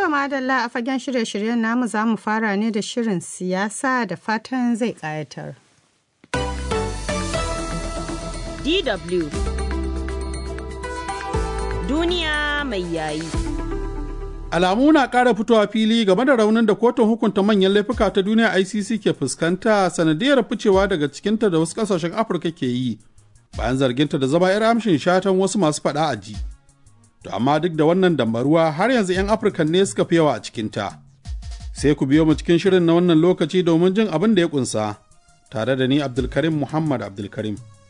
To madalla a fagen shirye-shiryen namu za mu fara ne da shirin siyasa da fatan zai ƙayatar. DW Duniya mai yayi. Alamu na ƙara fitowa fili game da raunin da kotun hukunta manyan laifuka ta duniya ICC ke fuskanta sanadiyar ficewa daga cikinta da wasu ƙasashen Afirka ke yi bayan zarginta da zama 'yar amshin shatan wasu masu faɗa a ji. To amma duk da wannan dambaruwa har yanzu 'yan Afirka ne suka fi yawa a cikinta. Sai ku biyo mu cikin shirin na wannan lokaci domin jin abin da ya ƙunsa, tare da ni Abdulkarim Muhammad Abdulkarim.